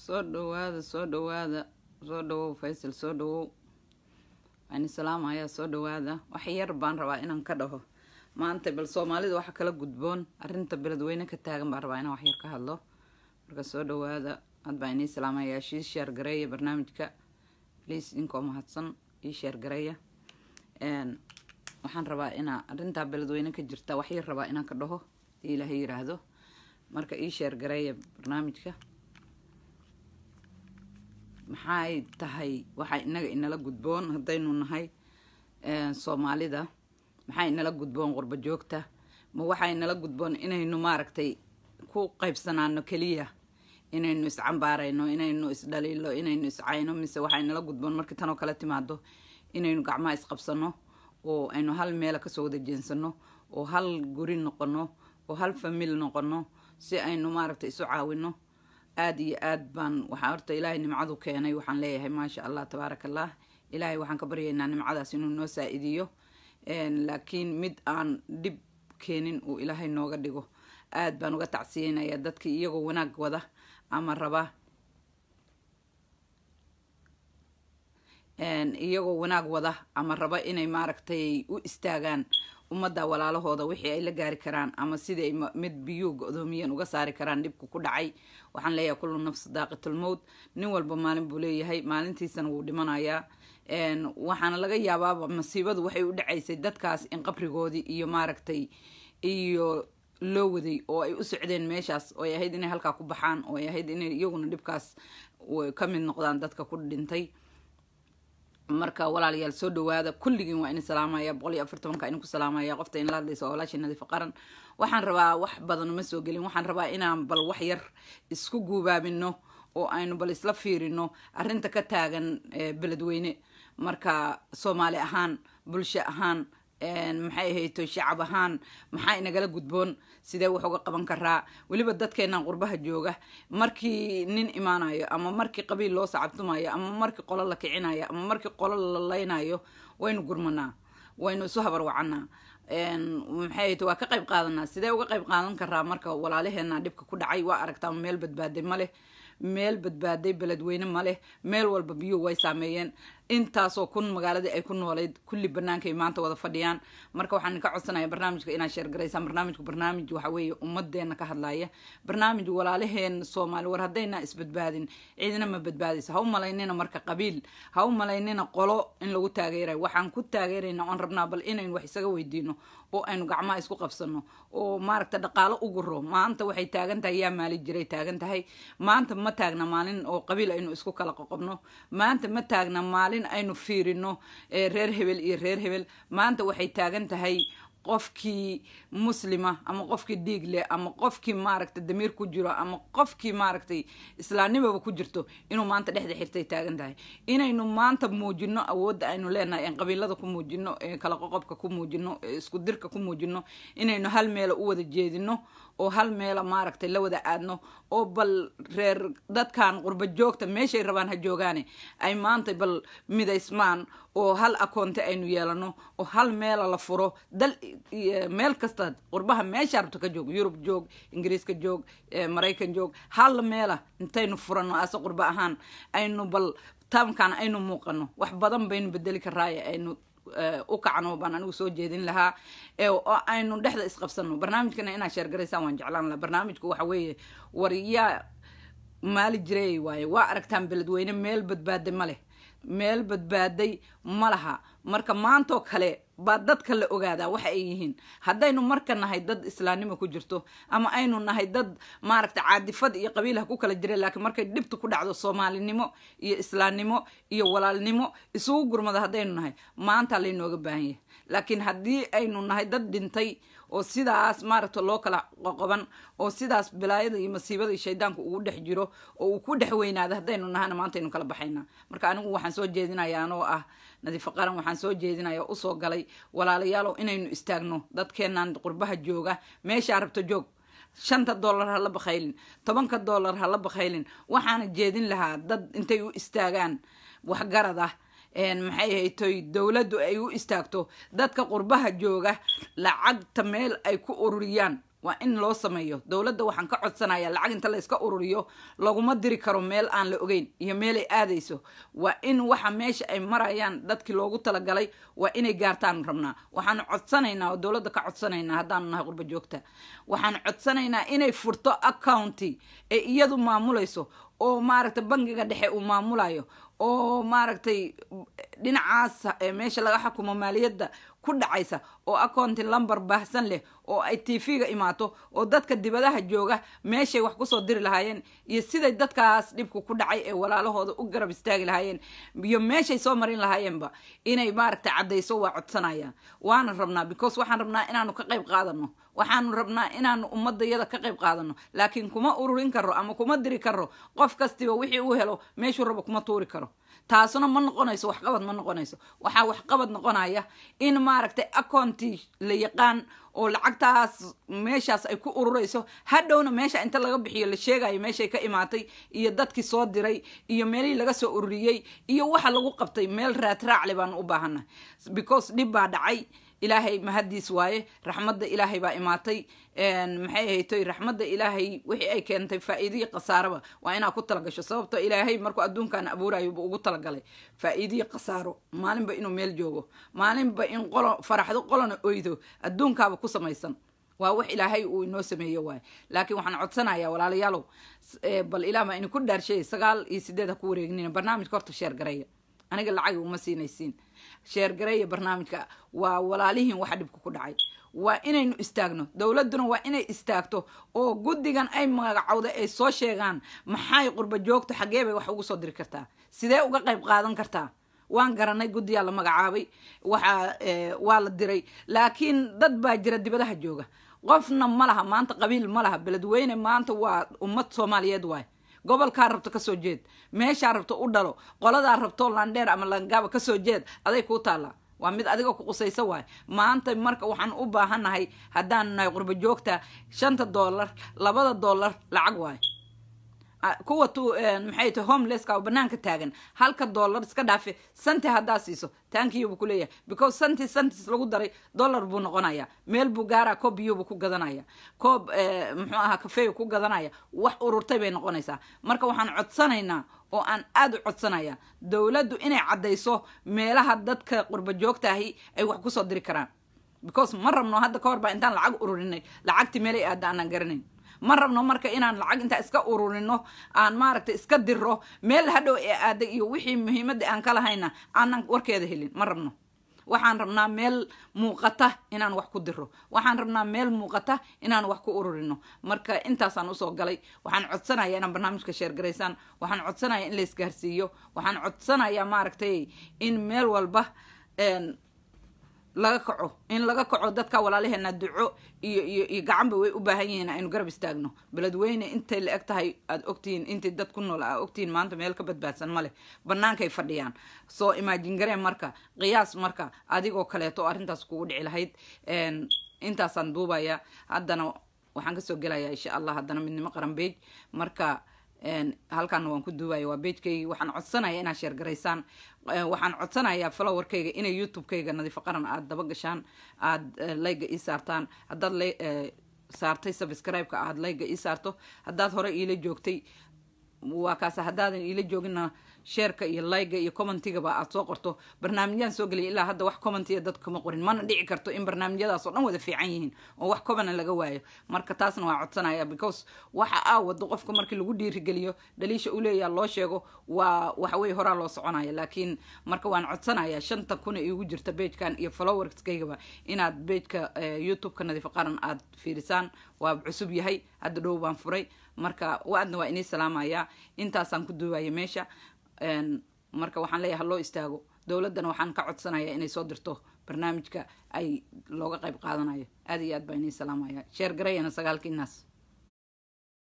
soo dhawaada soo dhawaada soo dhawow faysal soo dhawow waani salaamayaa soo dhawaada wax yar baan rabaa inaan ka dhaho maanta bal soomaalida waxa kala gudboon arrinta beledweyne ka taagan baan rabaa inaan wax yar ka hadlo marka soo dhawaada had baa inii salaamayaa shii sheer gareeya barnaamijka please inkoo mahadsan ii sheer gareeya waxaan rabaa inaa arrintaa beledweyne ka jirta wax yar rabaa inaan ka dhaho hadii ilaahay yiraahdo marka ii sheer gareeya barnaamijka maxay tahay waxaa inaga inala gudboon haddaynu nahay soomaalida maxaa inala gudboon qurba joogta ma waxaa inala gudboon inaynu maaragtay ku qaybsanaano keliya inaynu iscambaarayno inaynu isdhaliilo inaynu iscayno mise waxaa inala gudboon markii tanoo kale timaado inaynu gacmaha isqabsano oo aynu hal meela kasoo wada jeensano oo hal guri noqono oo hal famil noqono si aynu maaragtay isu caawino aada iyo aad baan waxaa horta ilaahay nimcadu keenay waxaan leeyahay maasha allah tabaaraka allah ilaahay waxaan ka baryaynaa nimcadaas inuu noo saa-idiyo laakiin mid aan dhib keenin uu ilaahay nooga dhigo aad baan uga tacsiyeynayaa dadkii iyagoo wanaag wada ama raba iyagoo wanaag wada ama raba inay maaragtay u istaagaan ummadda walaalahooda wixii ay la gaari karaan ama sidii ay mid biyuu go-doomiyeen uga saari karaan dhibka ku dhacay waxaan leeyahay kullu nafs daaqitulmowt nin walba maalin buu leeyahay maalintiisana wuu dhimanayaa waxaana laga yaabaaba masiibadu waxay u dhacaysay dadkaas in qabrigoodii iyo maaragtay iyo loo waday oo ay u socdeen meeshaas oo ay ahayd inay halkaa ku baxaan oo ay ahayd inay iyaguna dhibkaas ka mid noqdaan dadka ku dhintay marka walaalayaal soo dhawaada kulligiin waa in salaamaya boqol iyo afar tobanka idinku salaamaya qofta in la hadlaysa walaasha nadiifa qaran waxaan rabaa wax badan uma soo gelin waxaan rabaa inaan bal wax yar isku guubaabino oo aynu bal isla fiirino arrinta ka taagan beledweyne marka soomaali ahaan bulsho ahaan maxay ahayto shacab ahaan maxaa inagala gudboon sidee wax uga qaban karaa weliba dadkeenan qurbaha jooga markii nin imaanayo ama markii qabiil loo sacabtumayo ama markii qolo la kicinayo ama markii qolo la laynayo waynu gurmanaa waynu isu habar wacanaa maxay ahayto waa ka qayb qaadanaa sidee uga qayb qaadan karaa marka walaalaheena dhibka ku dhacay waa aragtaa meel badbaaday ma leh meel badbaaday beledweyne ma leh meel walba biyuhu way saameeyeen intaasoo kun magaaladii ay ku noolayd kulli banaankaay maanta wada fadhiyaan marka waxaan ka codsanaya barnaamijka inaad sheergaraysaan barnaamijku barnaamij waxa weeye ummadeena ka hadlaya barnaamij walaalaheen soomaali war haddayna isbadbaadin ciidina ma badbaadaysa ha u malaynina marka qabiil ha u malaynina qolo in lagu taageerayo waxaan ku taageerayna oon rabnaa bal inaynu wax isaga weydiino oo aynu gacmaha isku qabsano oo maaragta dhaqaalo u guro maanta waxay taagan tahay yaa maali jiray taagan tahay maanta ma taagna maalin oo qabiil aynu isku kala qoqobno maanta ma taagna maalin aynu fiirino reer hebel iyo reer hebel maanta waxay taagan tahay qofkii muslima ama qofkii dhiig leh ama qofkii maaragtay damiir ku jiro ama qofkii maaragtay islaamnimaba ku jirto inuu maanta dhexda xirtay taagan tahay inaynu maanta muujino awoodda aynu leenahay en qabiilada ku muujino kala qoqobka ku muujino isku dirka ku muujino inaynu hal meela u wada jeedino oo hal meela maaragtay la wada aadno oo bal reer dadkan qurba joogta meeshay rabaan ha joogaane ay maanta bal midaysmaan oo hal akoonte aynu yeelano oo hal meela la furo dal meel kasta qurbaha meesha rabto ka joog yurub joog ingiriiska joog maraykan joog hal meela intaynu furano ase qurba ahaan aynu bal taamkan aynu muuqano wax badan baynu bedeli karaaye aynu u kacno baan anigu soo jeedin lahaa oo aynu dhexda isqabsano barnaamijkana inaad sheergaraysaan waan jeclaan lahaa barnaamijku waxa weeye war yaa maali jiray waaye waa aragtaan beledweyne meel badbaaday ma leh meel badbaaday ma laha marka maantoo kale baa dadka la ogaadaa waxa ay yihiin haddaynu marka nahay dad islaamnimo ku jirto ama aynu nahay dad maaragta caadifad iyo qabiil ha ku kala jira laakiin markay dhibta ku dhacdo soomaalinimo iyo islaamnimo iyo walaalnimo isugu gurmada haddaynu nahay maanta laynooga baahan yahay laakiin haddii aynu nahay dad dhintay oo sidaas maaragta loo kala qoqoban oo sidaas bilaayada iyo masiibada iyo shaydaanku ugu dhex jiro oo uu ku dhex weynaada haddaynu nahana maanta aynu kala baxaynaa marka anigu waxaan soo jeedinayaa anoo ah nadiifo qaran waxaan soo jeedinaya usoo galay walaalayaalow inaynu istaagno dadkeenan qurbaha jooga meeshaa rabto joog shanta dollar ha la bakhaylin tobanka dollar ha la bakhaylin waxaana jeedin lahaa dad intay u istaagaan waxgarad ah maxay haytoy dowladdu ay u istaagto dadka qurbaha jooga lacagta meel ay ku ururiyaan waa in loo sameeyo dowladda waxaan ka codsanaya lacag inta la iska ururiyo laguma diri karo meel aan la ogeyn iyo meel ay aadayso waa in waxa meesha ay marayaan dadkii loogu talagalay waa inay gaartaan rabnaa waxaan codsanaynaa oo dowladda ka codsanaynaa haddaanu nahay qurba joogta waxaan codsanaynaa inay furto accounti ee iyadu maamulayso oo maaragtay bangiga dhexe uu maamulayo oo maaragtay dhinacaas meesha laga xukumo maaliyadda ku dhacaysa oo accounti lumber baahsan leh oo ay tv-ga imaato oo dadka dibadaha jooga meeshay wax kusoo diri lahaayeen iyo siday dadkaas dhibku ku dhacay ee walaalahooda u garab istaagi lahaayeen iyo meeshay soo marin lahaayeenba inay maaragtay caddayso waa codsanayaan waana rabnaa because waxaan rabnaa inaanu ka qayb qaadano waxaanu rabnaa inaanu ummadayada ka qayb qaadano laakiin kuma ururin karo ama kuma diri karo qof kastiba wixii uu helo meeshuu rabo kuma tuuri karo taasuna ma noqonayso waxqabad ma noqonayso waxaa waxqabad noqonaya in maaragtay accounti la yaqaan oo lacagtaas meeshaas ay ku ururayso hadhowna meesha inta laga bixiyo la sheegayo meeshay ka imaatay iyo dadkii soo diray iyo meelihii laga soo ururiyey iyo waxa lagu qabtay meel raadraacle baanu u baahannahay because dhib baa dhacay ilaahay mahadiis waaye raxmadda ilaahay baa imaatay maxay ahaytoy raxmadda ilaahay wixii ay keentay faa-iidiyi khasaaraba waa inaa ku talagasho sababto ilaahay markuu adduunkan abuurayo buu ugu talagalay faa-iidiyi khasaaro maalinba inuu meel joogo maalinba in qolo faraxdo qolona oydo adduunkaaba ku samaysan waa wax ilaahay uu inoo sameeyo waaye laakiin waxaan codsanayaa walaalayaalow bal ilaah baa idinku dhaarsheeyay sagaal iyo sideed ha ku wareegnina barnaamijka horta sheer gareeya aniga lacag uma siinaysiin sheergareeya barnaamijka waa walaalihiin waxa dhibka ku dhacay waa inaynu istaagno dowladduna waa inay istaagto oo guddigan ay magacowda ay soo sheegaan maxay qurba joogto xaggee bay wax ugu soo diri kartaa sidee uga qayb qaadan kartaa waan garanay guddiyaa la magacaabay waxaa waa la diray laakiin dad baa jira dibadaha jooga qofna ma laha maanta qabiil ma laha beledweyne maanta waa ummad soomaaliyeed waay gobolkaa rabto kasoo jeed meeshaa rabto u dhalo qoladaa rabto landheer ama langaaba kasoo jeed aday kuu taallaa waa mid adiga ku qusaysa waay maanta marka waxaan u baahannahay haddaanu nahay qurba joogta shanta dollar labada dollar lacag waay kuwa tu maxay tahay homelesska oo banaanka taagan halka dollar iska dhaafe santi haddaa siiso tankiyubuu ku leeyahay because santi santis lagu daray dollar buu noqonaya meel buu gaaraa koob biyubu ku gadanaya koob muxuu ahaa kafeyu ku gadanaya wax ururtay bay noqonaysaa marka waxaan codsanaynaa oo aan aada u codsanaya dowladdu inay caddayso meelaha dadka qurba joogtaahi ay wax kusoo diri karaan because ma rabno hadda ka hor baa intaan lacag ururinay lacagtii meelay aada aanan garanayn ma rabno marka inaan lacag intaa iska ururino aan maaragtay iska diro meel hadhow ee aaday iyo wixii muhiimadda aan ka lahayna aanan warkeeda helin ma rabno waxaan rabnaa meel muuqata inaan wax ku diro waxaan rabnaa meel muuqata inaan wax ku ururino marka intaasaan usoo galay waxaan codsanayaa inaan barnaamijka sheergaraysaan waxaan codsanayaa in la isgaarsiiyo waxaan codsanayaa maaragtay in meel walba laga kaco in laga kaco dadka walaalaheena duco iyo iyo iyo gacanba way u baahan yihiin aynu garab istaagno beledweyne intay la eg tahay aad ogtihiin intii dad ku nool aa ogtihiin maanta meel ka badbaadsan ma leh bannaankay fadhiyaan soo imaajin gareen marka qiyaas marka adigoo kaleeto oo arrintaas kugu dhici lahayd intaasaan duubaya haddana waxaan kasoo gelayaa insha allah haddana midnimo qaran beej marka halkaana waan ku duubaya waa beejkaygii waxaan codsanaya inaad sheergaraysaan waxaan codsanayaa flowerkayga inay youtube-kayga nadiifo qaran aada daba gashaan aada layga ii saartaan haddaad la saartay subscribe-ka aada layga ii saarto haddaad hore iila joogtay waa kaas haddaadan iila joogina sheerka iyo layga iyo commentigaba aad soo qorto barnaamijyaan soo geliyay ilaa hadda wax commentiya dadka kama qorin mana dhici karto in barnaamijyadaas oo dhan wada fiican yihiin oo wax comana laga waayo marka taasna waa codsanaya because waxa aa wado qofka markii lagu dhiirigeliyo dhaliisha u leeyaa loo sheego waa waxaweye horaa loo soconaya laakiin marka waan codsanaya shanta kuna iigu jirta beejkan iyo followerskaygaba inaad beejka youtube-ka nadiifo qaran aad fiirisaan waa cusub yahay hadda dhow baan furay marka waadna waa inii salaamaya intaasaan ku duubaya meesha marka waxaan leeyahay haloo istaago dowladdana waxaan ka codsanaya inay soo dirto barnaamijka ay looga qayb qaadanayo aada iyo aad baa inii salaamaya sheer garayana sagaalkii naas